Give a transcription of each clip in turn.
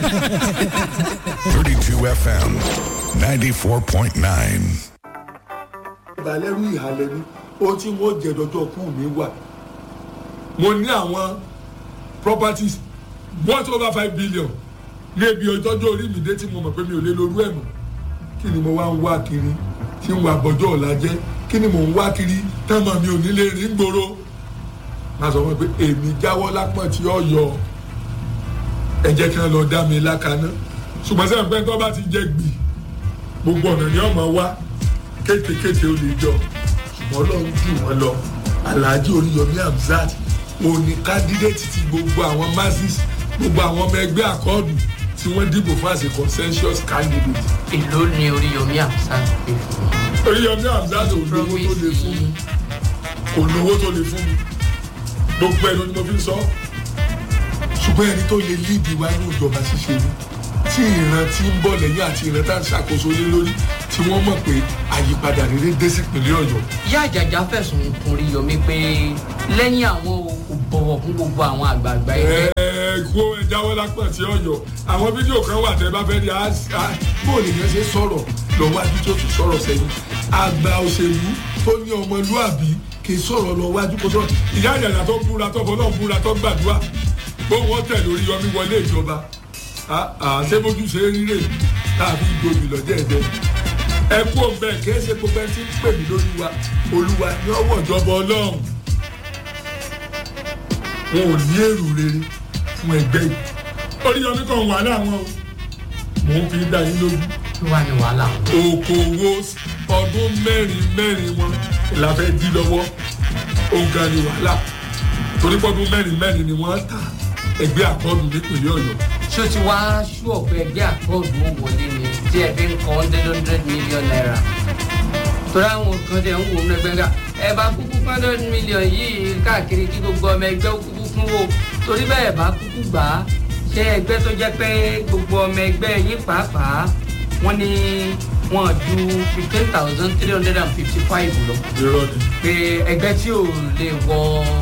32 FM 94.9. ìbàlẹ́rù ìhàlẹ̀ ni ohun tí wọ́n jẹ dọ́jọ́ kú mi wà mo ní àwọn properties worth over five billion ní ebi ọjọ́jọ́ orí mi dé tí mo mọ̀ pé mi ò lè lorú ẹ̀ mọ́ kí ni mo wá ń wá kiri tí ń wá bọ́jọ́ ọ̀la jẹ́ kí ni mo ń wá kiri tẹ́mọ̀ mi ò ní lè rìn gbòòrò má sọ fún mi pé èmi jáwọ́ lápọ̀n tí ó yọ ẹ jẹ́ kí wọ́n lọ dá mi lákaná ṣùgbọ́n sẹ́yìn pé tó bá ti jẹ́ gbì gbogbo ọ̀nà ni ọmọ wa kétékété ó lè jọ ṣùgbọ́n ọlọ́run jù wọ́n lọ alhaji oríyọmí hamzat òní kandidate ti gbogbo àwọn masses gbogbo àwọn ọmọ ẹgbẹ́ àkọọ́dù tí wọ́n dìbò fún àṣẹ consensus candidate. èló ni oríyomi àmúṣá pé fún mi. oríyọmí hamzat ò lówó tó lè fún mi kò lówó tó lè fún mi gbogbo ẹnu ni mo fi ń sọ ṣùgbọ́n ẹni tó lè líìdì wá ní ìjọba ṣíṣe ni tí ìran tí ń bọ̀ lẹ́yìn àti ìran tá à ń ṣàkóso lé lórí tí wọ́n mọ̀ pé àyípadà rere dé sí ìpínlẹ̀ ọ̀yọ́. ìyá àjàjà fẹ̀sùn kún oríyomi pé lẹ́yìn àwọn kò bọ̀wọ̀ fún gbogbo àwọn àgbààgbà ẹgbẹ́. ẹ kó ẹ jáwọ́ lápá tí ọ̀yọ́ àwọn fídíò kan wà tẹ́ bá fẹ́ di bó lè yẹn ṣe sọ̀rọ̀ lọ́wọ́ adú tó tún sọ̀rọ̀ sẹ́yìn àgbà òṣèlú tó ní ọmọlúàbí kì í sọ̀rọ̀ lọ wájú kó sọ̀rọ̀ ìyá àjàjà tó búra tó fọlọ́ búra tó gbàdúrà bó wọ́n tẹ̀ lórí yọmí wọlé ìjọba àṣebójú ṣe ríre tàbí ìgbòmí lọ́jọ́ ẹ̀jẹ̀ ẹ kú òǹbẹ kìí ṣe gbogbo ẹni tí ń pè mí lórí wa olúwa ní ọwọ́ ìjọba ọlọ́run wọn ò ní èrò rere fún ẹgbẹ́ yìí oríyọmí kan wà láwọn o mò ń fi dá yín lójú kí wàá ní wàhálà wọn. okòwò ọdún mẹ́rin mẹ́rin wọn la fẹ́ dí lọ́wọ́ òǹkà ni wàhálà torí pọ́dún mẹ́rin mẹ́rin ni wọ́n ta ẹgbẹ́ àkọọ́dù nípìnlẹ̀ ọ̀yọ́ ṣó ti wá ṣú ọ̀pẹ ẹgbẹ́ àkọọ́dù ó wọlé ni tí ẹ fi ń kọ́ hundred hundred million naira torí àwọn kan tẹ̀ ń wò ó lẹ́gbẹ́ ká ẹ bá kúkú hundred million yìí káàkiri kí gbogbo ọmọ ẹgbẹ́ ó kúkú fún wo torí bẹ́ẹ̀ bá kúkú gbà á ṣé ẹgbẹ́ tó jẹ́ pé gbogbo ọmọ ẹgbẹ́ yín pàápàá wọ́n ní wọ́n ju fifteen thousand three hundred and fifty five lọ irọ́ ni. pé ẹgbẹ́ tí ò lè wọ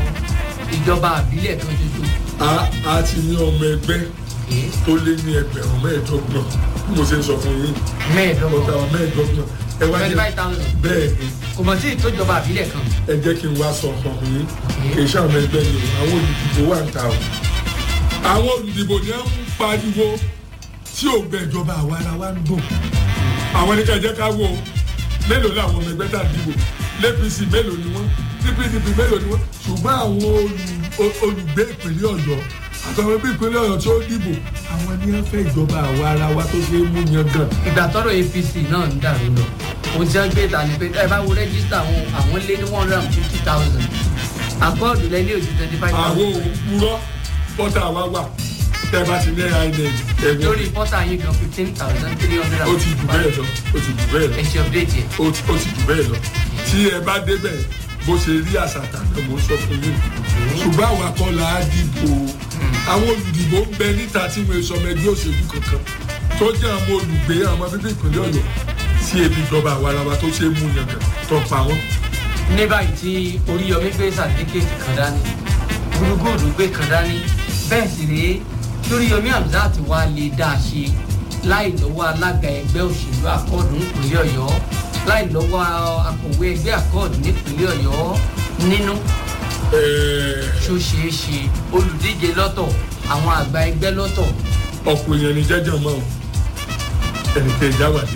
ìjọba àbílẹ̀ kan ṣoṣo. a a ti ní ọmọ ẹgbẹ́ tó lé ní ẹgbẹ̀rún mẹ́ẹ̀ẹ́dọ́gbọ̀n bí mo ṣe ń sọ fún yín mẹ́ẹ̀ẹ́dọ́gbọ̀n ọ̀tà mẹ́ẹ̀ẹ́dọ́gbọ̀n ẹ wá twenty jẹ́ five thousand bẹ́ẹ̀ ni kò mọ̀ sí ìtọ́jọba àbílẹ̀ kan. ẹ jẹ́ kí n wá sọ fún yín kì í ṣe àwọn ẹgbẹ́ ni o àwọn olùdìbò wà ń ta o àwọn olùdìbò ni wọ́n ń pariwo tí ò gbẹ ìjọba àwa ara wa ń dùn àwọn ní ká jẹ́ ká wò ó mélòó làwọn ọmọ ẹgbẹ́ tá a dìbò lẹ́pìsì mélòó ni wọ́n pdp mélòó ni wọ́n ṣùgbọ́n àwọn olù- olùgbé ìpínlẹ̀ ọ̀yọ́ àtàwọn ẹgbẹ́ ìpínlẹ̀ ọ̀yọ́ tí ó dìbò àwọn ní wọ́n fẹ́ ìjọba àwa ara wa tó ṣe é mú yan gan ìgbà tọrọ apc náà ń dàrú lọ mo ti ń gbé ta ni pé ẹ bá wo rẹ́gísítà àwọn àwọn lé ní one hundred and fifty thousand àkọọ́dù lẹ ní òjì twenty five àwọn thousand òwúrọ̀ pọ́tà wa wà tẹ́ bá ti ní inec ẹ̀wọ̀n lórí pọ́tà yín kan fifteen thousand three hundred ó and ti fifty jù bẹ́ẹ̀ five lọ ó ti jù bẹ́ẹ̀ lọ ẹ ṣe update yẹn. ó ti ó ti jù bẹ́ẹ̀ lọ tí ẹ bá débẹ̀ bó ṣe rí àṣàtà náà mo sọ fún yín ṣùgbọ́n àwọn akọ́là á dìbò àwọn olùdìbò ń bẹ níta tí wọ́n sọ ọmọ ẹgbẹ́ òṣèlú kankan tó jẹ́ àwọn olùgbé àwọn bíbí ìpínlẹ̀ ọ̀yọ́ sí ebi ìjọba àwarawa tó ṣe é mú yangàn tó pa wọ́n. ní báyìí tí oríyọmí gbé sàdíkèétì kan dání gúrúgúrú gbé kan dání bẹ́ẹ̀ sì rèé lóríyọmí hamzat wá lè dá a ṣe láì lọ́wọ́ alága ẹgbẹ́ òṣèlú akọ́ọ̀dù nípínlẹ̀ ọ̀yọ́ láì lọ́wọ́ akọ̀wé ẹgbẹ́ akọ́ọ̀dù nípínlẹ̀ ọ̀yọ́ nínú Ẹ̀ẹ́, tó ṣeé ṣe olùdíje lọ́tọ̀ àwọn àgbà ẹgbẹ́ lọ́tọ̀ ọ̀pọ̀ èèyàn ní jẹ́jọ́ mọ́ o ẹnìkan ìjáwádé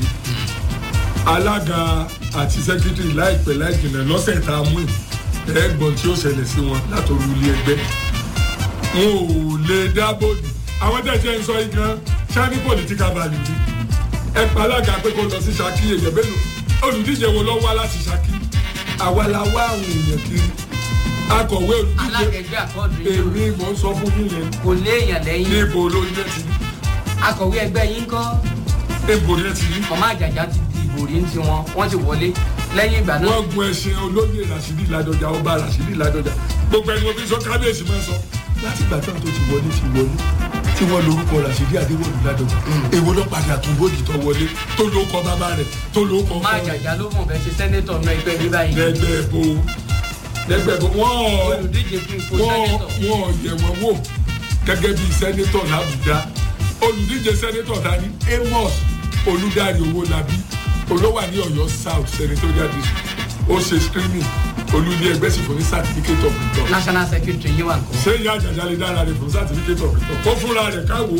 alága àti sẹ́kítírì láìpẹ́ láìjìnà lọ́sẹ̀ tá a mú ẹ̀ ẹ̀gbọ́n tí ó ṣẹlẹ̀ sí wọn látọ̀rọ̀ ilé ẹgbẹ́ wọn ò lè dáàbò dì àwọn tẹ̀sẹ̀ ń sọ igan sani political value ni ẹ pa alága pé kó lọ sí Ṣakí èèyàn mélòó olùdíje wo lọ wá láti Ṣakí àwa la wá àwọn èèyàn kiri akọ̀wé alága olùdíje ẹgbẹ́ akọ́ọ̀dù yìí èmi mò ń sọ fún yín yẹn kò léèyàn lẹ́yìn níbo ló yẹ ti rí akọ̀wé ẹgbẹ́ yín kọ́ níbo yẹ ti rí ọmọ àjàjà ti di ìbò rí ní tiwọn wọ́n ti wọlé lẹ́yìn ìgbà náà wọ́n gun ẹṣin olóyè Rashidi Ládọjà ọba Rashidi Ládọjà gbogbo ẹni wọn fi sọ kábíyèsí máa ń sọ láti ìgbà tí wọn tó ti wọlé ti wọlé tí wọn lorúkọ Rashidi Adéwọlú Ládọjà èwo ló padà tún bóyì tó wọlé tó ló kọ bàbá rẹ̀ tó ló kọ ọmọ àjàjà ló mọ̀ fẹ́ ṣe sẹ́nétọ̀ náà ẹgbẹ́ mi báyìí lẹgbẹ bo lẹgbẹ bo wọn olùdíje fún ipò wọn sẹ́nétọ̀ wọn yẹ wọn wò gẹ́gẹ́ bíi sẹ́nétọ̀ l'Àbújá olùdíje sẹ́nétọ̀ dání amos olùdarí owó labí olówà ní ọ̀yọ́ south senatorial district ó ṣe screening olùdí ẹgbẹ́ sì fún ní certificate of return national secretary yín wà kó. ṣé ìyá àjàjà lè dára rẹ̀ fún certificate of return kó fúnra rẹ̀ káwọ́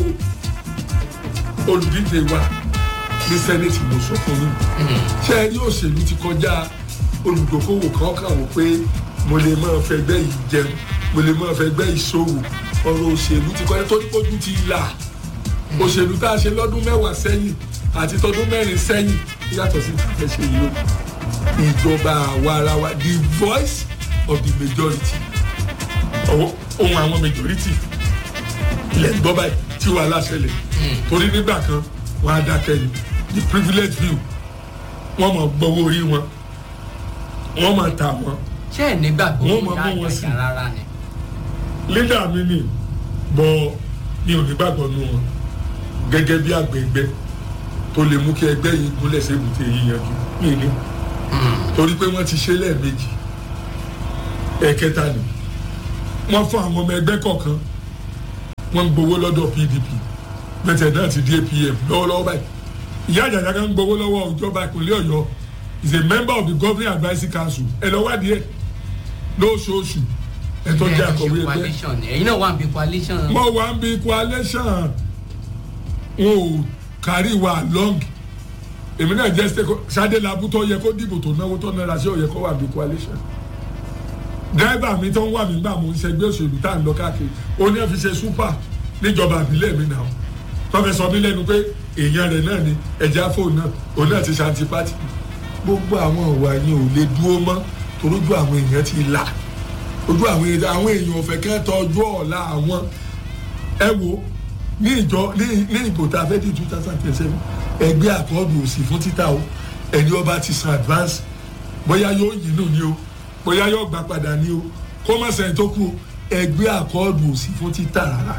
olùdíje wa ní senate mo sọ fún yín ṣé ẹ rí òṣèlú ti kọjá olùdókòwò kan kàn wò pé mo lè máa fẹgbẹ́ yìí jẹun mo lè máa fẹgbẹ́ yìí ṣòwò ọ̀rọ̀ òṣèlú ti kọjá tó ní kójú ti là òṣèlú tá a ṣe lọ́dún mẹ́wàá sẹ́yìn àti tọdún mẹ́rin sẹ́yìn yàtọ̀ sí ti fẹ́ ṣe yìí o ìjọba àwa ara wa the voice of the majority ọwọ́ ohun àwọn majority ilẹ̀ ń gbọ́ báyìí tí wàhálà ṣẹlẹ̀ torí nígbà kan wọ́n á dákẹ́ ni the privilege view wọ́n mọ̀ gbọ́wọ́ orí wọn wọ́n mọ̀ ta wọn ṣé ẹ̀ nígbàgbọ́ Wọ́n mọ̀ ìyá mú wọn sí. àjàjà rárá ni. leader mi ni bọ́ mi ò ní gbàgbọ́ nù wọn gẹ́gẹ́ bí àgbẹ̀gbẹ́ tó lè mú kí ẹgbẹ́ yìí gúnlẹ̀ sí èbúté yìí yanjú mí ní torí pé wọ́n ti ṣe lẹ́ẹ̀mejì ẹ̀kẹta ni wọ́n fún àwọn ọmọ ẹgbẹ́ kọ̀ọ̀kan wọ́n ń gbowó lọ́dọ̀ pdp bẹ́tẹ̀ náà ti di apm lọ́wọ́lọ́wọ́ báyìí ìyá àjàjà kan ń gbowó lọ́wọ́ ìjọba ìpínlẹ̀ ọ̀yọ́ is a member of the governing advisory council ẹ̀ lọ́wọ́ adìẹ lóṣooṣù ẹ̀ tó jẹ́ àkọ̀wé ẹgbẹ́ coalition ni ẹ̀yin náà wà bí coalition. mo wà ń bi coalition wọn ò kárí wa long èmi náà jẹ́ stake sade labu tó yẹ kó dìbò tó náwó tó náírà sí òye kó wà bí coalition dírẹ́bà mi tó ń wà mí gbà mò ń ṣẹgbẹ́ òṣèlú tá à ń lọ káàkiri ó ní ẹ fi ṣe super níjọba àbílẹ̀ mi náà tọ́fẹ́ sọ mí lẹ́nu pé èèyàn rẹ̀ náà ni ẹ̀já fóònù náà òun náà ti ṣe antipati gbogbo àwọn ìwà yẹn ò lè dúró mọ́ torójú àwọn èèyàn ti là ojú àwọn èèyàn àwọn èèyàn ọ̀fẹ́ kẹ́tọ́ ọjọ́ ọ̀la àwọn ẹ wo ní ìjọ ní ní ìbò tá a fẹ́ di two thousand and seven ẹgbẹ́ àkọọ́dù òsì fún títà o ẹni ọba ti san advance bóyá yóò yínú ni o bóyá yóò gbà padà ni o kó má sẹ́yìn tó kú o ẹgbẹ́ àkọọ́dù òsì fún títà rárá.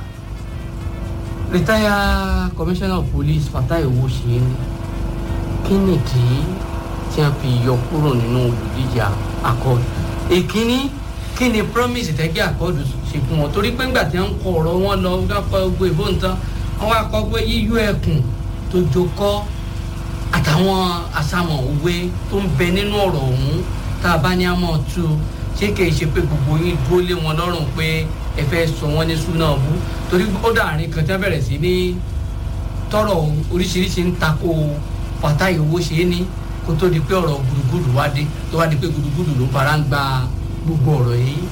retire commissioner of police fatai owóṣe ni kí nìdí tí a fi yọ kúrò nínú olùdíje accord èkínní kí ni promise tẹ́gbẹ́ accord ṣe fún wọn torí pé ńgbà tí wọ́n ń kọ ọ̀rọ̀ wọn lọ wọ́n kọ́ gbogbo ìbò nǹkan wọ́n wá kọ́ pé yíyọ ẹkùn tó jokọ́ àtàwọn àsàmọ̀ òwe tó ń bẹ nínú ọ̀rọ̀ ọ̀hún tá a bá ní àmọ́ tú ṣé kìí ṣe pé gbogbo yín dúró lé wọn lọ́rùn pé ẹ fẹ́ sọ wọ́n ní súná bú torí ó dàrin kan tí wọ́n bẹ̀rẹ̀ sí ní tọrọ oríṣiríṣi ń takò fàtáì owó ṣe é ní kó tó di pé ọ̀rọ̀ gùdùgùdù wá dé tó wá di pé gùdùgùdù ló fara ń gba gbogbo ọ̀rọ̀ yìí.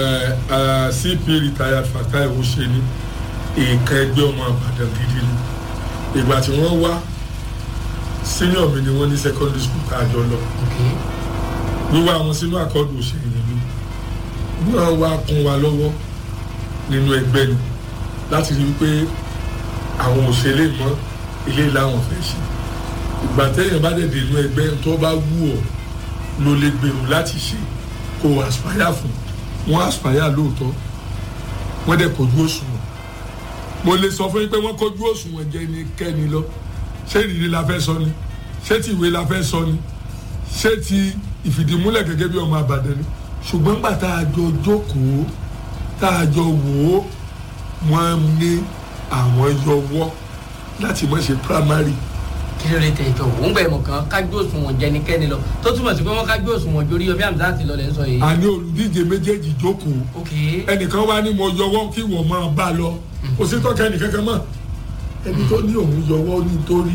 cp retired fatai owóṣeni èèkàn ẹgbẹ́ ọmọ àbàdàn gidi ni ìgbà tí wọ́n wá senior mi ni wọ́n ní secondary school tá a jọ lọ Okay. wíwá wọn sínú àkọọ́dù òṣèlú ni wọ́n wá kún wa lọ́wọ́ nínú ẹgbẹ́ ni láti rí i pé àwọn òṣèlè mọ́ ilé làwọn fẹ́ ṣe ìgbà téèyàn bá dẹ̀ dé inú ẹgbẹ́ tó bá wù ọ́ ló lè gbèrò láti ṣe kó o aspire fún wọ́n aspire lóòótọ́ wọ́n dẹ̀ kojú òṣùwọ̀n mo lè sọ fún yín pé wọ́n kojú òṣùwọ̀n jẹ́ ní kẹ́ni lọ ṣé ìrírí la fẹ́ sọ ni ṣé ti ìwé la fẹ́ sọ ni ṣé ti ìfìdímúlẹ̀ gẹ́gẹ́ bí ọmọ àbàdàn ni ṣùgbọ́n gbà tá a jọ jókòó tá a jọ wò ó wọ́n ní àwọn yọwọ́ láti má ṣe primary kí ló lè tẹ ìjọ òun gbẹ mọ kan kájú òṣùwọ̀n jẹnikẹ́ni lọ tó túmọ̀ sí pé wọ́n kájú òṣùwọ̀n jórí ọbẹ̀ àmì láti lọ lẹ́ sọ yìí. àní olùdíje méjèèjì jókòó ok ẹnìkan wá ní mo yọwọ́ kí wọ́n máa bá a lọ kò sí tọ́ka ẹnìkankan mọ́ ẹni tó ní òun yọwọ́ ní torí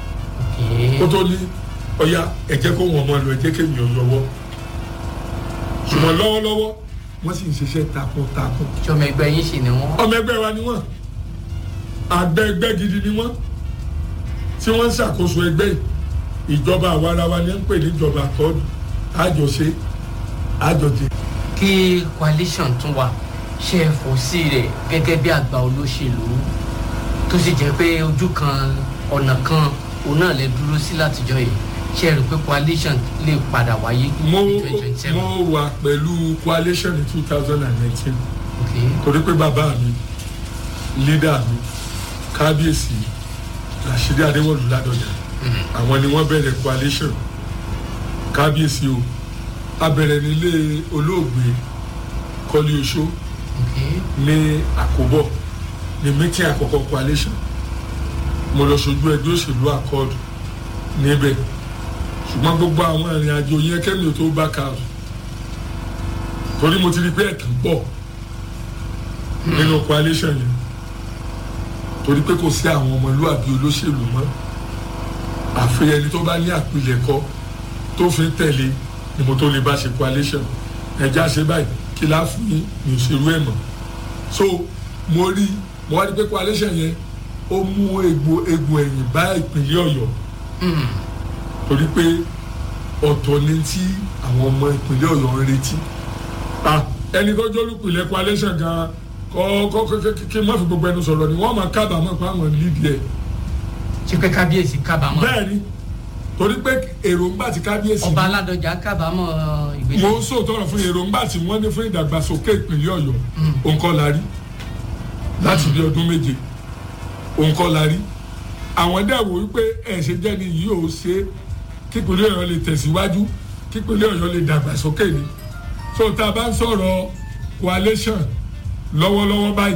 ok kó tó ní ọ̀ya ẹ̀jẹ̀ kó wọ́n máa lọ ẹ̀jẹ̀ kémi ò yọwọ́ ṣùgbọ́n lọ́wọ́lọ́wọ́ wọ́n sì ń ṣiṣẹ́ takuntakun ìjọba ẹgbẹ́ yín sì ni wọ́n. ọmọ ẹgbẹ́ wa ni wọ́n àgbẹ̀ ẹgbẹ́ gidi ni wọ́n tí wọ́n ń ṣàkóso ẹgbẹ́ yìí ìjọba àwarawa ni ń pè ní ìjọba àkọọ́dù àjọṣe àjọjẹ. kí coalition tún wà ṣe é fò sí rẹ̀ gẹ́gẹ́ bí àgbà olóṣèlú tó sì jẹ́ pé ojú kan ọ̀nà kan òun náà lè dúró sí látijọ́ yìí ṣe é rò pé coalition lè padà wáyé mo ní twenty twenty seven. mo wà pẹ̀lú coalition ní two thousand and nineteen ok torí pé bàbá mi leader mi kábíyèsí Rashidi Adéwọ̀lú Ládọjà àwọn ni wọ́n bẹ̀rẹ̀ coalition kábíyèsí o a bẹ̀rẹ̀ nílé olóògbé Kọ́lí Oṣó ok ní àkóbọ̀ ní meeting àkọ́kọ́ coalition mo lọ sojú ẹgbẹ́ òṣèlú accord níbẹ̀ ṣùgbọ́n gbogbo àwọn ìrìn àjò yẹn kẹ́mi ò tó bá kàrò torí mo ti rí pé ẹ̀tàn pọ̀ nínú coalition yẹn torí pé kò sí àwọn ọmọlúwàbí olóṣèlú mọ́ àfi ẹni tó bá ní àpilẹ̀kọ tó fi ń tẹ̀lé ni mo tó lè bá ṣe coalition ẹja ṣe báyìí kí láà fún yín ní òṣèlú ẹ̀ mọ́ so mo rí mo wá rí pé coalition yẹn ó mú egbò egbò ẹ̀yìn bá ìpínlẹ̀ ọ̀yọ́ torí pé ọ̀tọ̀ ni tí àwọn ọmọ ìpínlẹ̀ ọ̀yọ́ ń retí ah ẹni tó jólùpìlẹ̀ coalition gan kọ́ kọ́ kí n má fi gbogbo ẹnu sọ̀rọ̀ ni wọ́n máa kábàámọ̀ pé àwọn lídìí ẹ̀ ṣe pé kábíyèsí kábàámọ̀ bẹ́ẹ̀ ni torí pé èròǹgbà tí kábíyèsí ọba aládọjà kábàámọ̀ ìgbésẹ̀. mo ń sòtọrọ fún èròǹgbà tí wọ́n ní fún ìdàgbàsókè ìpínlẹ̀ ọ̀yọ́ òǹkọ́ la rí láti bí ọdún méje òǹkọ́ la rí àwọn dẹ̀ wò wípé ẹ̀ṣẹ̀ jẹ́ ni yìí ò ṣe kípínlẹ̀ ọ̀yọ́ lè tẹ̀síwájú kípínlẹ̀ ọ̀yọ́ lè dàgbàsókè ni so tá a bá ń sọ̀rọ̀ coalition lọ́wọ́lọ́wọ́ báyìí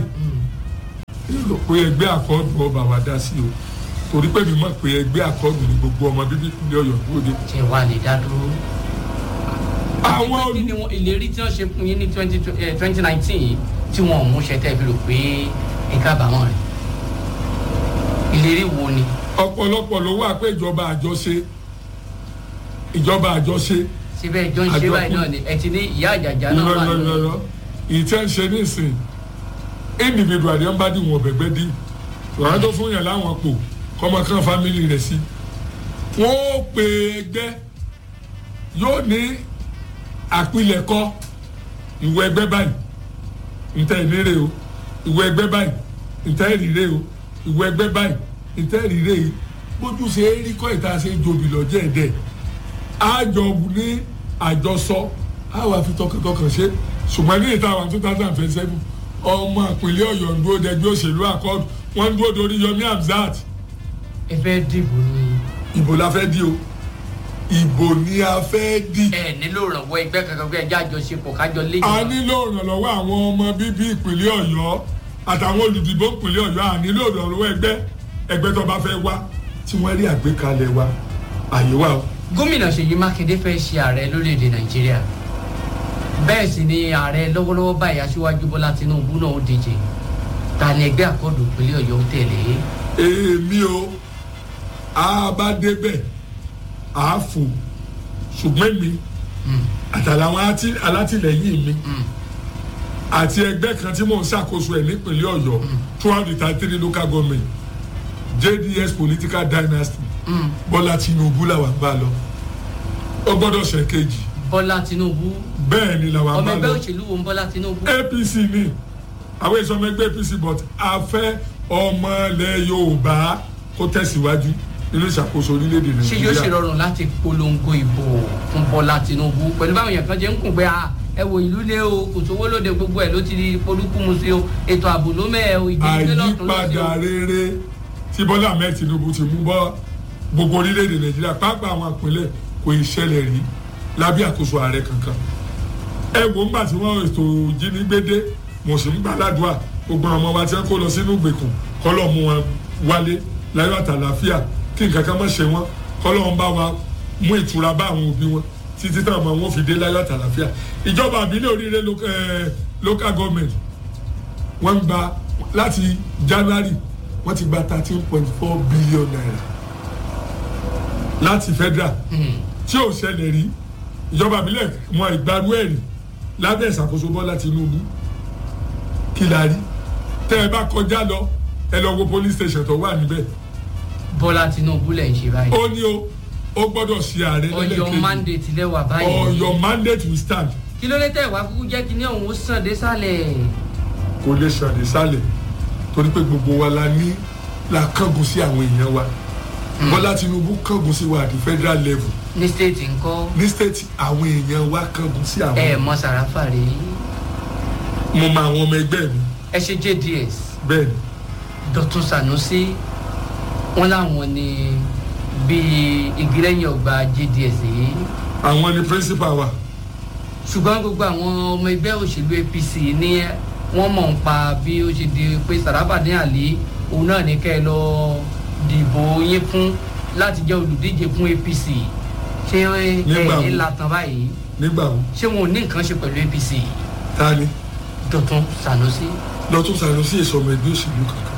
èrò pé ẹgbẹ́ àkọ́ọ̀dù ọba wa dá sí o torí pé mi mọ̀ pé ẹgbẹ́ àkọ́ọ̀dù ni gbogbo ọmọ bíbí ìpínlẹ̀ ọ̀yọ́ dúró de. ṣe wà lè dá dúró. àwọn àti pé kí ni wọn ìlérí tí wọ́n ṣe fún yín ní twenty nineteen yìí tí wọn ò mú ṣe tẹ́ fi rò pé ẹ kábàámọ̀ rẹ̀ ìlérí wo ni. ọ̀pọ̀lọpọ̀ ló wà pé ìjọba àjọṣe ìjọba àjọṣe síbẹ̀ ìjọ ń ṣe báyìí náà ni ẹ ti ní ìyá àjàjà náà wà ní. lọ́lọ́lọ́lọ́ ìtẹ́ ń ṣe nísìn individual ni wọ́n bá dìwọ̀n bẹ̀gbẹ́ dì wọ́n tó fún yàn láwọn pò kọ́mọ kan fámìlì rẹ̀ sí wọ́n ó pe ẹgbẹ́ yóò ní àpilẹ̀kọ ìwọ ẹgbẹ́ báyìí ntẹ́ ìnírè o ìwọ ẹgbẹ́ báyìí ntẹ́ ìrírè o ìwọ ẹgbẹ́ báyìí ntẹ́ ìrírè yìí bójú ṣe é rí kọ́ ìta ṣe é jobi lọ́jọ́ ẹ̀dẹ̀ àjọ ní àjọsọ àwọn àfi tọkàntọkàn ṣe ṣùgbọ́n ní ìta àwọn two thousand and seven ọmọ ìpínlẹ̀ ọ̀yọ́ ń dúró dẹgbẹ́ òṣèlú àkọ́dù wọ́n ń dúró dorí yomi hamzat ẹ fẹ́ dìbò ni. ìbò la fẹ́ di o ìbò ni a fẹ́ di. ẹ nílò ìrànwọ́ ẹgbẹ́ kankan pé ẹjẹ́ àjọṣepọ̀ kájọ lé a nílò ìrànlọ́wọ́ àwọn ọmọ bíbí ìpínlẹ̀ ọ̀yọ́ àtàwọn olùdìbò ìpínlẹ̀ ọ̀yọ́ a nílò ìrànlọ́wọ́ ẹgbẹ́ ẹgbẹ́ tó bá fẹ́ wá tí wọ́n rí àgbékalẹ̀ wa àyè wa o. gómìnà ṣèyí mákindé fẹ́ ṣe ààrẹ lórílẹ̀‐èdè nàìjíríà bẹ́ẹ̀ sì ni ààrẹ lọ́wọ́lọ́wọ́ báyìí aṣíwájú bọ́lá tinubu náà ó díje ta ni ẹgbẹ́ àkọ́dù ìpínlẹ̀ ọ̀yọ́ ń tẹ̀lé. èmi o a bá débẹ̀ a fò ṣùgbọ́n mi àtàlàwọn àti- alátìlẹyìn mi àti ẹgbẹ́ kan tí mò ń ṣàkóso ẹ̀ nípínlẹ̀ ọ̀yọ́ throughout the thirty three local government jds political dynasty bọ́lá tinubu làwọn bá lọ ó gbọ́dọ̀ ṣe kejì bọ́lá tinubu bẹ́ẹ̀ ni làwọn ọmọ bá ẹgbẹ́ lọ òṣèlú wo ń bọ́lá tinubu. apc ni àwọn èso ọmọ ẹgbẹ́ apc but a fẹ́ ọmọ ilẹ̀ yorùbá kó tẹ̀síwájú nínú ìṣàkóso orílẹ̀-èdè ṣé yóò ṣe nàìjíríà rọrùn láti polongo ìbò fún bọ́lá tinubu pẹ̀lú báwọn èèyàn kan jẹ́ ń kùn pé ah, ẹ wo ìlú lé o kò sówó lóde gbogbo ẹ̀ ló ti di polúkúmu sí o ètò ààbò ló mẹ́ o ìgbésẹ̀ lọ́tún ló sí o. àyípadà rere tí bọ́lá ahmed tinubu ti mú bọ́ gbogbo orílẹ̀-èdè nàìjíríà pápá àwọn àpilẹ̀ kò ì ṣẹlẹ̀ rí lábẹ́ àkóso ààrẹ kankan ẹ wò ńgbà tí wọ́n ètò ìjínigbédé mo sì ń gbàdúrà gbogbo àwọn ọmọ wa tí wọ́n kó lọ sínú ìgbèkùn kọ́lọ́ mú wọn wálé láyọ̀ àtàlàfíà kí nǹkan kan má ṣe wọn kọ́lọ́ ń bá wa mú ìtura bá àwọn òbí wọn títí táwọn ọmọ wọn fi dé láyọ̀ àtàlàfíà ìjọba àbílẹ̀ oríire local, eh, local government wọ́n gba láti january wọ́n ti gba thirteen point four billion naira láti federal tí ò ṣẹlẹ̀ rí ìjọba àbílẹ̀ wọn ìgbàlú ẹ̀ rí lábẹ́ ìṣàkóso bọ́lá tinubu kí la rí tẹ́ ẹ bá kọjá lọ ẹ lọ wo police station tó wà níbẹ̀ bọ́lá tinubu lẹ̀ ń ṣe báyìí ó ní o ó gbọ́dọ̀ ṣe ààrẹ ọyọ lẹ́lẹ́kejì mandate lẹ́wà báyìí or your mandate will stand kí ló dé tẹ̀ wá kúkú jẹ́ kí ní ọ̀hún ó sàn dé sálẹ̀ kò lè ṣàdé sálẹ̀ torí pé gbogbo wa la ní la kángun sí àwọn èèyàn wa bọ́lá tinubu kángun sí wa at the federal level ní state ńkọ́ ní state àwọn èèyàn wa kángun sí àwọn ẹ mọ sàràfà rí mo mọ àwọn ọmọ ẹgbẹ́ mi ẹ ṣe jds bẹ́ẹ̀ ni dọ̀tún sanusi wọn làwọn ni bíi ìgírẹ́yìn ọgbà jds yìí àwọn ni principal wa ṣùgbọ́n gbogbo àwọn ọmọ ẹgbẹ́ òṣèlú apc ní wọ́n mọ̀ ń pa bí ó ṣe di pé sàràfà ní àlè òun náà ní kẹ́ ẹ lọ di dìbò yín fún láti jẹ́ olùdíje fún apc ṣé ẹ Nígbà wo? ẹ latan báyìí nígbà wo ṣé wọn ò ní nǹkan ṣe pẹ̀lú apc ta ni dọ̀tun sanusi lọ́tún Sanusi èso ọmọ ẹgbẹ́ òṣèlú kankan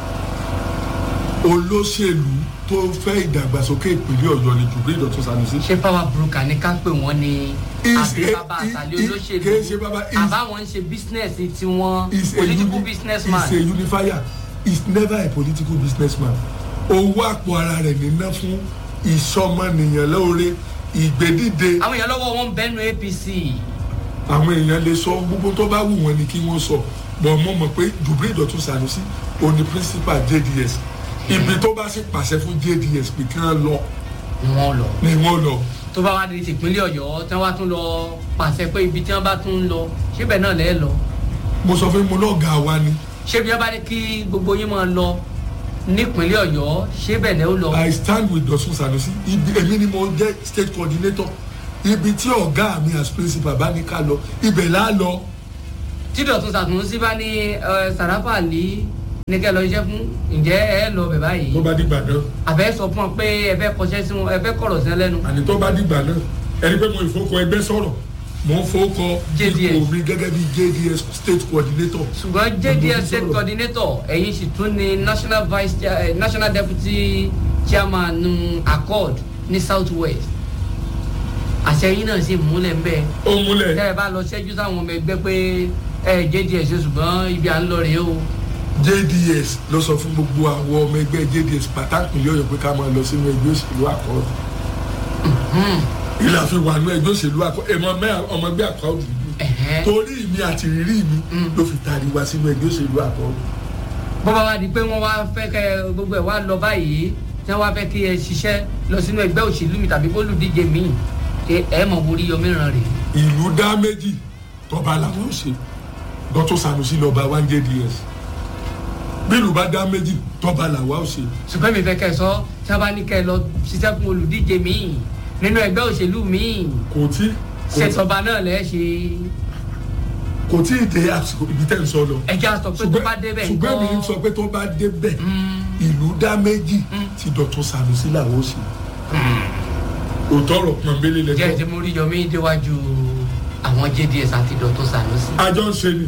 olóṣèlú tó fẹ́ ìdàgbàsókè ìpínlẹ̀ ọ̀yọ́ ni Jubril Dọ̀tun Sanusi ṣé power broker ní ká pè wọ́n ní Is àbí a- bàbá i- àtàlẹ́ i- olóṣèlú kìí ṣe bàbá, is- àbáwọn ń ṣe business tí wọ́n is a political uni- businessman is a unifier is never a political businessman owó àpò ara rẹ̀ níná fún ìsọmọnìyàn lóore ìgbédìde àwọn èèyàn lọ́wọ́ wọn bẹ́nu apc àwọn èèyàn lè sọ gbogbo tó bá wù wọn ni kí wọ́n sọ bọ̀ mo mọ̀ pé Jubril Dọ̀tun Sanusi òní principal JDS ibi tó bá sì pàṣẹ fún JDS pé kí wọ́n lọ ni wọ́n lọ ni wọ́n lọ tó bá wá di tìpínlẹ̀ ọ̀yọ́ tí wọ́n bá tún lọ pàṣẹ pé ibi tí wọ́n bá tún lọ síbẹ̀ náà lẹ́ẹ̀ lọ mo sọ fún mo náà ga wa ni ṣé bí wọ́n bá ní kí gbogbo yín máa lọ nípínlẹ̀ ọ̀yọ́ síbẹ̀ lẹ́ẹ̀ lọ I stand with Dọ̀tun Sanusi ibi èmi ni mo jẹ́ state coordinator ibi tí ọ̀gá mi as principal bá ní ká lọ ibẹ̀ là á lọ tí Dọ̀tun Sanusi bá ní ẹ, Sàràfà Àlì ní kẹ́ lọ iṣẹ́ fún ǹjẹ́ ẹ lọ bẹ̀ báyìí tó bá dìgbà náà àbẹ́ sọ fún ọ pé ẹ fẹ́ kọṣẹ́ sí wọn ẹ fẹ́ kọ̀rọ̀ sí ẹ lẹ́nu àní tó bá dìgbà náà ẹni pé mo ìfowópamọ́ ẹgbẹ́ sọ̀rọ̀ mo ń fowópamọ́ JDS. ipò mi gẹ́gẹ́ bí JDS state coordinator ṣùgbọ́n Mo JDS ń state sọ̀rọ̀. coordinator ẹ̀yin sì tún ní national vice chair, eh, national deputy chairman um, accord ní south west àṣẹ yín náà sì múlẹ̀ ń bẹ́ẹ̀ ó múlẹ̀ tẹ́ ẹ bá lọ ṣẹ́jú sáwọn ọmọ ẹgbẹ́ pé ẹ JDS ṣe ṣùgbọ́n ibi à ń lọ rèé o JDS ló sọ fún gbogbo àwọn ọmọ ẹgbẹ́ JDS pàtàkì lọ́yọ̀ pé ká máa lọ sínú ẹgbẹ́ òṣèlú àkọ́ọ̀dù ilé àfi wà nú ẹgbẹ́ òṣèlú àkọ́ọ̀dù ẹ̀mọ mẹ́ ọmọ ẹgbẹ́ àkọ́ọ̀dù yìí Ẹ̀hẹ́n. torí mi àti rírí mi ló fi tàrí wa sínú ẹgbẹ́ òṣèlú àkọ́ọ̀dù bọ́bá wa di pé wọ́n wá fẹ́ kẹ́ gbogbo ẹ̀ wá lọ báyìí tí wọ́n wá fẹ́ kí ẹ ṣiṣẹ́ lọ sínú ẹgbẹ́ òṣèlú mi tàbí bólúdíje míì ṣe ẹ mọ̀ borí yọ mìíràn rèé ìlú dá méjì tọba làwọn ò ṣe Dọ̀tun Sanusi lọ́ba one JDS bí ìlú bá dá méjì tọba làwọn ò ṣe ṣùgbọ́n mi fẹ́ kẹ́ ẹ sọ tí wọ́n bá ní kẹ́ ẹ lọ ṣiṣẹ́ fún olùdíje míì nínú ẹgbẹ́ òṣèlú míì kò tí kò tí- ṣètọ́ba náà lẹ́ ṣe kò tí ì dé àsìkò ibi tẹ́ ń sọ lọ. ẹjẹ́ àsọ pé tó bá débẹ̀ ṣùgbọ́n mi ń sọ pé tó bá débẹ̀ ìlú dá méjì tí Dọ̀tun Sanusi làwọn ò ṣe. òótọ́ ọ̀rọ̀ pọ̀nbélé jẹ́ lẹ́tọ́. ti mú rí yọmí déwájú àwọn JDS àti Dọ̀tun Sanusi àjọ ń ṣe ni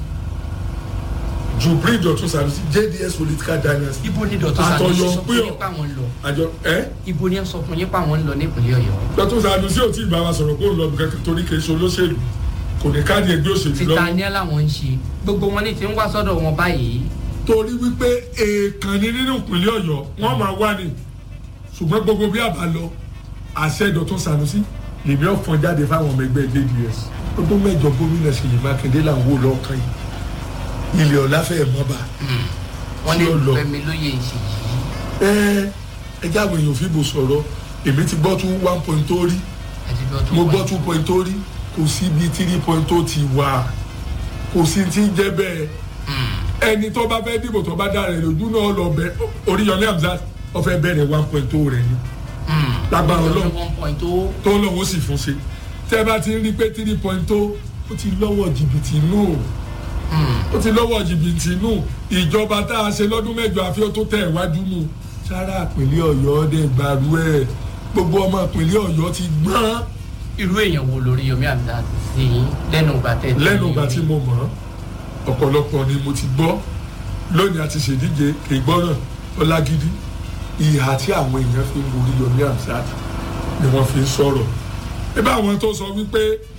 Jubril Dọ̀tun Sanusi JDS political dynasty. ibo ni Dọ̀tun Àtọ̀yọ̀ Sanusi sọ fún pé yín pa àwọn ń lọ àjọ ẹ ibo ni ẹ sọ fún yín pa àwọn ń lọ nípínlẹ̀ Ọ̀yọ́ Dọ̀tun Sanusi ò tí ì bá wa sọ̀rọ̀ kó ń lọ kankan torí kì í ṣe olóṣèlú kò ní káàdì ẹgbẹ́ òṣèlú títa lọ́wọ́ ní làwọn ń ṣe gbogbo wọn ní ti ń wá sọ́dọ̀ wọn báyìí torí wípé èèkàn ní nínú ìpínlẹ̀ Ọ̀yọ́ wọ́n máa wá ní ṣùgbọ́n gbogbo bí àbá lọ àṣẹ Dọ̀tun Sanusi lèmi ọ̀fọ̀n jáde fáwọn ọmọ ẹgbẹ́ JDS ọdún mẹ́jọ gómìnà Ṣèyí Mákindé là ń wò lọ́ọ̀kan yìí ilé ọ̀la fẹ́ẹ̀ mọ́ bá wọn Tí ní ó lọ. Fẹ́mi lóye ìṣèyí ẹ ẹ jẹ́ àwọn èèyàn fìbò sọ̀rọ̀ èmi ti gbọ́ tún one point tó rí àti bí ọtún mo gbọ́ two point tó rí kò sí ibi three point tó ti wà kò sí ti ń jẹ́ bẹ́ẹ̀ ẹni tó bá fẹ́ dìbò tó bá dára rẹ̀ lójú náà lọ bẹ Oríyọmí Hamzat ó fẹ́ bẹ̀rẹ̀ one point tó rẹ̀ ni lágbára Ọlọ́run one point tó tó lọ́wọ́ sì fún ṣe tẹ́ bá ti rí pé three point tó ó ti lọ́wọ́ jìbìtì nù ó ti lọ́wọ́ jìbìtì nù ìjọba tá a ṣe lọ́dún mẹ́jọ àfi ó tó tẹ̀ wájú nù sára ìpínlẹ̀ Ọ̀yọ́ dẹ̀ gbàrú ẹ̀ gbogbo ọmọ ìpínlẹ̀ Ọ̀yọ́ ti gbọ́n irú èèyàn wo lórí Yomi Hamzat sí yín lẹ́nu ìgbà tẹ̀ lẹ́nu ìgbà tí mo mọ̀ ọ́ ọ̀pọ̀lọpọ̀ ni mo ti gbọ́ lónìí àti ṣèdíje kì í gbọ́ràn ọlágídí ìhà tí àwọn èèyàn fi ń borí Yomi Hamzat ni wọ́n fi ń sọ̀rọ̀ ibà àwọn tó sọ wípé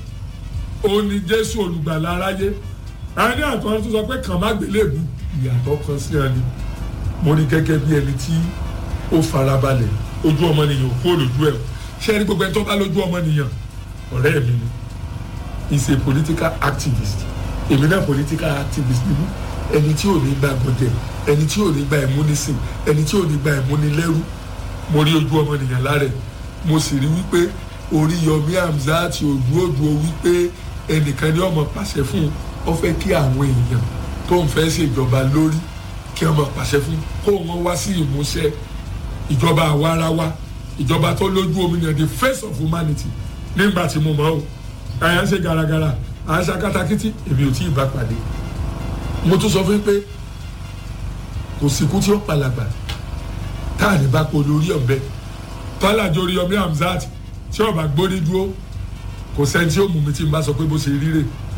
ó ní Jésù olùgbàlà aráyé àwọn ní àtọ́ tó sọ pé kàn má gbélébù ìyàtọ̀ kan sí ẹni mo rí gẹ́gẹ́ bí ẹni tí ó farabalẹ̀ ojú ọmọnìyàn kú olójú ẹ̀ ṣé ẹni gbogbo ẹni tó bá lójú ọmọnìyàn ọ̀rẹ́ mi ni is a political activist èmi náà political activist ni mí ẹni tí ò ní gba gbọdẹ ẹni tí ò ní gba ìmúnisìn ẹni tí ò ní gba ìmúnilẹ́rú mo rí ojú ọmọnìyàn lára ẹ̀ mo sì rí wípé Oríyọmí Hamzat òdúòdúò wípé ẹnìkan ní ọmọ pàṣẹ fún un ó fẹ́ kí àwọn èèyàn tó ń fẹ́ ṣèjọba lórí kí ọmọ pàṣẹ fún kó wọn wá sí ìmúṣẹ ìjọba àwarawa ìjọba tó lójú òmìnira the face of humanity nígbà tí mo mọ̀ ọ́ àyà ń ṣe garagara à ń ṣe akátakítí èmi ò tí ì bá pàdé mo tún sọ fún yín pé kò síkú tí ó palàgbà táàní bá pọ̀ lórí ọ̀bẹ tọ́lájọ Oríyọmí Hamzat tí ọba gbórí dúró kò sẹ́ni tí ó mú mi tí n bá sọ pé bó ṣe ríre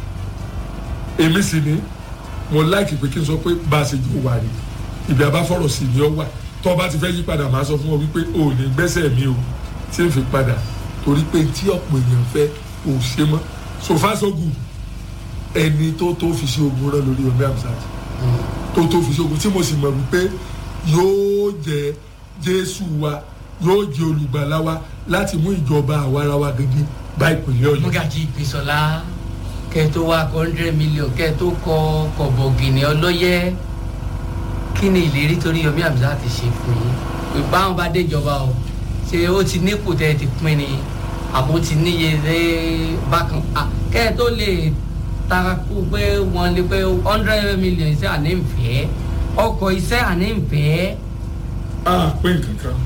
èmi sì ni mo láìkì pé kí n sọ pé bá a ṣe jù wà rí ibi àbáfọ̀rọ̀ sí ni ó wà tó o bá ti fẹ́ yí padà máa sọ fún ọ wípé o ò ní gbẹ́sẹ̀ mi o tí n fi padà torí pé tí ọ̀pọ̀ èèyàn fẹ́ ò ṣe mọ́ so far so good ẹni tó tó fi ṣe ogun rán lórí Yomi Hamzat tó tó fi ṣe ogun tí mo sì mọ̀ wípé yóò jẹ Jésù wa yóò jẹ olùgbàlà wa láti mú ìjọba àwarawa gidi bá ìpínlẹ̀ Ọ̀yọ́. Múgàjí Ìgbésọ̀lá kẹ́ tó wá hundred million kẹ́ tó kọ kọ̀bọ̀gìnì ọlọ́yẹ kí ni ìlérí torí Yomi Hamzat ti ṣe fún yín pé báwọn bá déjọba o ṣé ó ti nípò tẹ́ ẹ ti pín ni àbó ti níye lé bákan Ah, kẹ́ ẹ tó lè takú pé wọ́n lè pé hundred million iṣẹ́ àní ń fẹ́ ọkọ̀ iṣẹ́ àní ń fẹ́. a pé nǹkan kan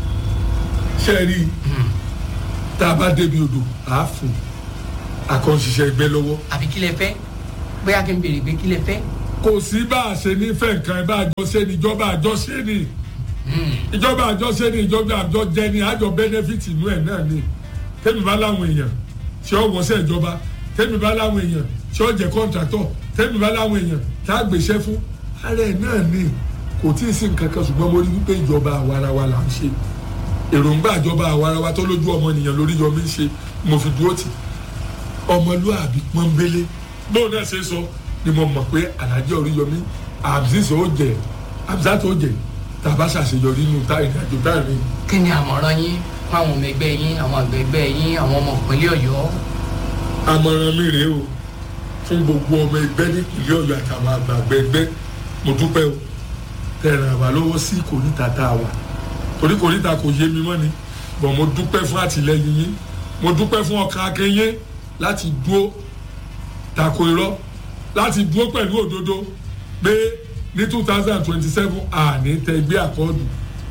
ṣe rí i tá a bá débi odò à á fò àkànṣiṣẹ́ ẹgbẹ́ lọ́wọ́ àbí kí lẹ fẹ́ bóyá kí n béèrè pé kí lẹ fẹ́. kò sí bá a ṣe ní fẹ́ nǹkan ẹ bá a jọ ṣe ni ìjọba àjọ ṣe ni ìjọba àjọ ṣe ni ìjọba àjọ jẹ ni àjọ bẹ́nẹ́fìtì inú ẹ̀ náà ni tẹ́mi bá láwọn èèyàn tí ó wọ́sẹ̀ ìjọba tẹ́mi bá láwọn èèyàn tí ó jẹ́ kọ́ńtàtọ̀ tẹ́mi bá láwọn èèyàn tá a gbèsè fún ara ẹ̀ náà ni kò tí ì sí nǹkan kan ṣùgbọ́n mo rí wípé ìjọba àwarawa là ń ṣe èròǹgbà ìjọba àwarawa tó lójú ọmọnìyàn lórí yọmí ń ṣe mo fi dúró tì ọmọlúàbí pọ́nbélé bóun náà ṣe sọ ni mo mọ̀ pé alájẹ́ Oríyọmí Hamzat ó jẹ Hamzat ó jẹ tàbá ṣàṣeyọrí nínú tá ìrìnàjò dáìrín kí ni àmọ̀ràn yín fún àwọn ọmọ ẹgbẹ́ yín àwọn àgbẹ̀ ẹgbẹ́ yín àwọn ọmọ ìpínlẹ̀ Ọ̀yọ́. àmọ̀ràn mi rèé o fún gbogbo ọmọ ẹgbẹ́ nípìnlẹ̀ Ọ̀yọ́ àtàwọn àgbààgbẹ́ ẹgbẹ́ mo dúpẹ́ o tẹ̀ràn àwa lọ́wọ́ sí kòríta tá a wà torí kòríta kò yé mi mọ́ ni bọ̀ mo dúpẹ́ fún àtìlẹ́yìn yín mo dúpẹ́ fún ọkàn akẹ́yẹ láti dúó tako irọ́ láti dúó pẹ̀lú òdodo pé ní two thousand twenty seven àní tẹgbẹ́ àkọọ́dù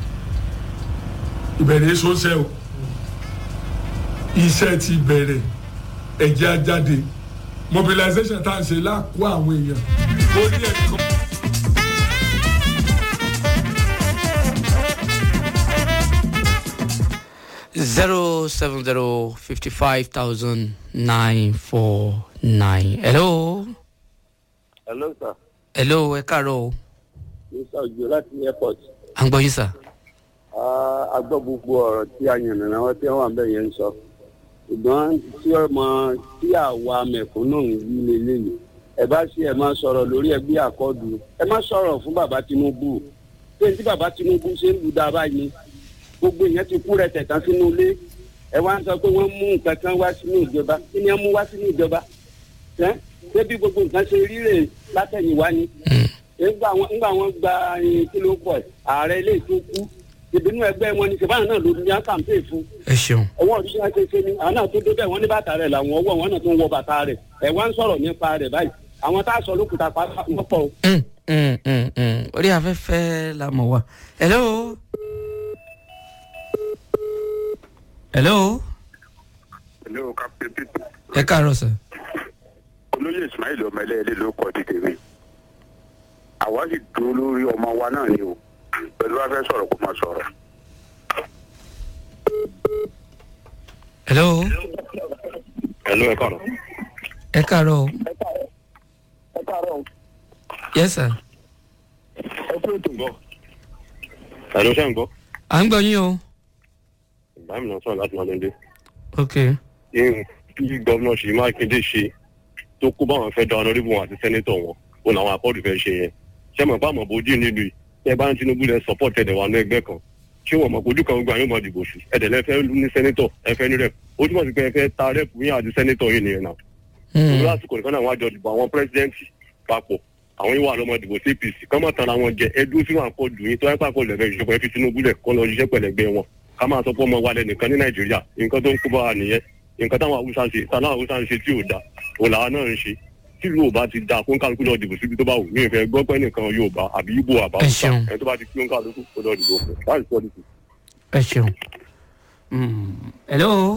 ìbẹ̀rẹ̀ èso ń ṣe o iṣẹ́ ti bẹ̀rẹ̀ ẹ̀jẹ̀ ajáde mobilization tá à ń ṣe láàkó àwọn èèyàn ó ní ẹ̀kọ́. zero seven zero fifty five thousand nine four nine. hello. hello sir hello ẹ káàárọ̀ o. mr ojo láti airport à ń gbọ́ yín sà. a gbọ́ gbogbo ọ̀rọ̀ tí a yànnà náà wọ́n tí wọ́n wà ń bẹ̀ yẹn ń sọ ṣùgbọ́n tí ọmọ tí àwa mẹ̀kúnnù ń yí lélẹ́yìn ẹ bá ṣe ẹ máa sọ̀rọ̀ lórí ẹgbẹ́ àkọ́dù ẹ má sọ̀rọ̀ fún bàbá Tinubu pé tí bàbá Tinubu ṣe ń lu dáa báyìí gbogbo èèyàn ti kú rẹ tẹ̀tàn sínú ilé ẹ wá ń sọ pé wọ́n mú nǹkan kan wá sínú ìjọba kí ni wọ́n mú wá sínú ìjọba ẹ́ ṣé bí gbogbo nǹkan ṣe rí rè látẹ̀yìnwá ni nígbà wọn nígbà wọn gba ẹyin kí ló pọ̀ ààrẹ ilé tó kú ìbínú ẹgbẹ́ wọn ni ṣèbáyà náà ló ní á kàmpé fún ẹ ṣeun. ọwọ́ ọdún ṣe ṣe ni àwọn náà tó débẹ̀ wọ́n ní bàtà rẹ̀ làwọn ọwọ́ wọn náà tó ń wọ bàtà rẹ̀ ẹ̀ wá ń sọ̀rọ̀ nípa rẹ̀ báyìí àwọn tá a sọ lókùtà pátá wọn pọ̀ o. Mm, mm, mm, mm. orí afẹ́fẹ́ la mọ̀ wá. hello. hello. hello captain peter ẹ káàárọ̀ sà. olóyè ismail ọmọ ẹlẹ́ẹ̀lẹ́ ló kọ́ ti tèmi àwa sì dúró lórí ọmọ wa náà ni o pẹ̀lú wá fẹ́ sọ̀rọ̀ kó máa sọ̀rọ̀. hello. hello ẹ kọ́nà. ẹ káàárọ̀ o. ẹ káàárọ̀ yes sir. ẹ kú ètò gbọ́. hello ṣe ń gbọ́. à ń gbọ́ yín o. ìbámu náà sọ̀rọ̀ láti máa lóde. ok. ihun tí gómìnà ṣèyí mákindé ṣe tó kó báwọn fẹ́ da ọ̀nàdìbò wọn àti sẹ́nẹ́tọ̀ wọn òun làwọn akọ́dù fẹ́ ṣe yẹn ṣé mọ̀ báwọn bójú nílùú yìí tẹ́ bá ń tinubu lẹ support ẹ̀dẹ̀ wà ní ẹgbẹ́ kan ṣé wọn mọ̀ ojú kan gbogbo àyàn mọ̀ dìbò sí ẹ̀dẹ̀ lẹ fẹ́ ní sẹ́nẹ́tọ̀ ẹ fẹ́ ní rep ó túmọ̀ sí pé ẹ fẹ́ ta rep yín àti sẹ́nẹ́tọ̀ yìí nìyẹn náà òun lásìkò nìkan náà wọn àjọ dìbò àwọn pírẹsidẹ́ǹtì papọ̀ àwọn ìwà àlọ́mọ dìbò sí apc kọ́ mọ̀ tara wọn jẹ ẹdú sí wọn àkọlù yín tó wáyé pàkó lẹ́fẹ̀ẹ́ ìṣèjọba ẹ fi tinubu lẹ̀ kọ́ lọ ṣiṣẹ́ pẹ̀lẹ́gbẹ́ wọn ká máa sọ pé ọmọ wa lẹ́nìkan ní nàìjíríà nǹkan tó ń kó bá wa nìyẹn nǹkan táwọn haúsá ń ṣe táwọn haúsá ń ṣe tí ò da òun làwa náà ń ṣe tí ìlú ò bá ti da kó ń kálukú lọ dìbò síbi tó bá wù mí ìfẹ́ gbọ́ pé nìkan yorùbá àbí ibo àbá Ẹ haúsá ṣeun. ẹni tó bá ti kí ó ń kálukú kó lọ dìbò fún láti sọ dìbò. ẹ ṣeun. Mm. hello.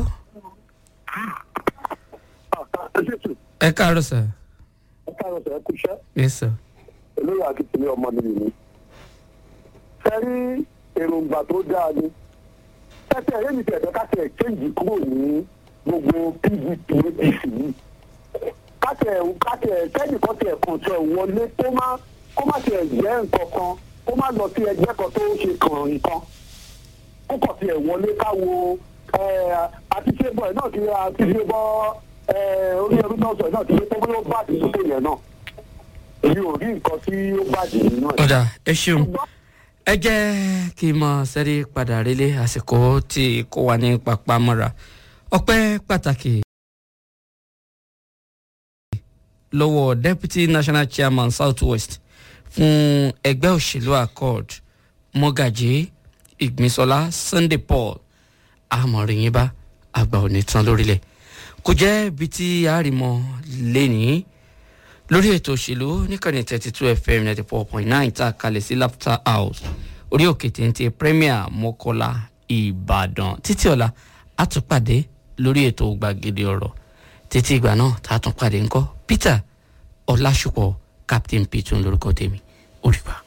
ẹ káàárọ̀ sà. ẹ káàárọ̀ sọ ẹ kú iṣẹ́ yes sir. olóyè akíntúndé ọmọ nìyí ni. fẹ́rí èròǹgbà tó dáa ni tẹ́tẹ́ ẹ̀yẹ́ mi tẹ̀tẹ́ káṣẹ̀ kéǹjì kúrò ní gbogbo pdp apc yìí káṣẹ̀ káṣẹ̀ kẹ́nìkan tẹ̀ kàn tẹ̀ wọlé kó má kó má tẹ̀ jẹ́ nǹkan kan kó má lọ sí ẹgbẹ́ kan tó ṣe kàn nǹkan kó kàn tẹ̀ wọlé káwo àti ṣé bọ̀ ẹ̀ náà ti àti ṣé bọ́ orí ẹrú náà sọ ẹ̀ náà ti ṣe pé bóyá ó bá ti sókè yẹn náà èmi ò rí nǹkan tí ó bàjẹ́ nínú ẹ̀. ọ̀dà ẹ ṣeun ẹ jẹ́ kí n mọ sẹ́rí padà relé àsìkò tí kò wà ní papamọ́ra ọpẹ́ pàtàkì lọ́wọ́ deputy national chairman south west fún ẹgbẹ́ òṣèlú accord mọ́gàjì ìgbìnsọ́lá sunday paul àmọ̀rìyìn bá àgbà òní tán lórílẹ̀ kò jẹ́ ibi tí àrìmọ́ lẹ́nìí lórí ètò òṣèlú níkànnì thirty two fm ninety four point nine tá a kalẹ̀ sí laughter house orí òkè téńté premier mọ́kọ́lá ìbàdàn títí ọ̀la a tún pàdé lórí ètò gbàgede ọ̀rọ̀ títí ìgbà náà tá a tún pàdé ńkọ́ peter ọlásùpọ̀ captain p tún lórúkọ tèmi ó rí bá.